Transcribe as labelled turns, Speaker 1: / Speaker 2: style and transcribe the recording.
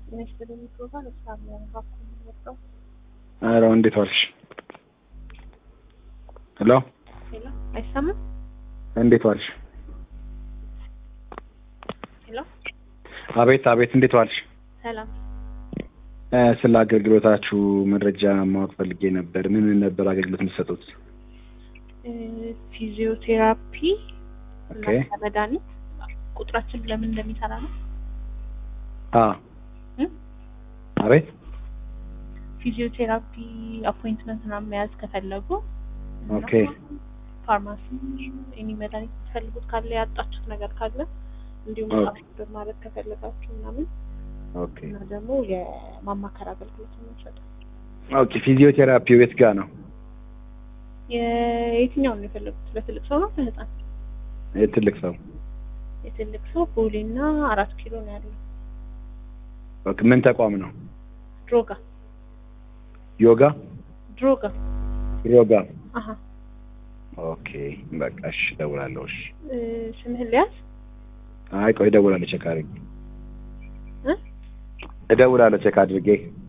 Speaker 1: ሚኒስትር የሚገባ ለሳም ባኩ ወጣው
Speaker 2: ኧረ እንዴት ዋልሽ? ሄሎ
Speaker 1: ሄሎ፣ አይሰማም?
Speaker 2: እንዴት ዋልሽ?
Speaker 1: ሄሎ፣
Speaker 2: አቤት አቤት፣ እንዴት ዋልሽ?
Speaker 1: ሰላም።
Speaker 2: እ ስለ አገልግሎታችሁ መረጃ ማወቅ ፈልጌ ነበር። ምን ምን ነበር አገልግሎት የምትሰጡት?
Speaker 1: እ ፊዚዮቴራፒ
Speaker 2: ኦኬ
Speaker 1: እና መድኃኒት ቁጥራችን ለምን እንደሚሰራ ነው።
Speaker 2: አ
Speaker 1: እ?
Speaker 2: አቤት
Speaker 1: ፊዚዮቴራፒ አፖይንትመንት ምናምን መያዝ ከፈለጉ እና
Speaker 2: ኦኬ
Speaker 1: ፋርማሲ ኤኒ መድኃኒት የምትፈልጉት ካለ ያጣችሁት ነገር ካለ እንዲሁም
Speaker 2: ኦኬ።
Speaker 1: አፕሎድ ማድረግ ከፈለጋችሁ ምናምን
Speaker 2: ኦኬ
Speaker 1: እና ደግሞ የማማከር አገልግሎት ነው የምንሰጠው።
Speaker 2: ኦኬ። ፊዚዮቴራፒው የት ጋር ነው?
Speaker 1: የየትኛውን ነው የፈለጉት? ለትልቅ ሰው ነው ለህፃን?
Speaker 2: የትልቅ ሰው
Speaker 1: የትልቅ ሰው ቦሌና አራት ኪሎ ነው ያለው።
Speaker 2: ኦኬ። ምን ተቋም ነው?
Speaker 1: ድሮጋ
Speaker 2: ዮጋ
Speaker 1: ድሮጋ
Speaker 2: ዮጋ።
Speaker 1: አሀ
Speaker 2: ኦኬ በቃ እሺ፣ እደውላለሁ። እሺ
Speaker 1: እ፣ ስምህን ሊያዝ
Speaker 2: አይ ቆይ እደውላለሁ፣ ቼክ አድርጌ
Speaker 1: እ?
Speaker 2: እደውላለሁ ቼክ አድርጌ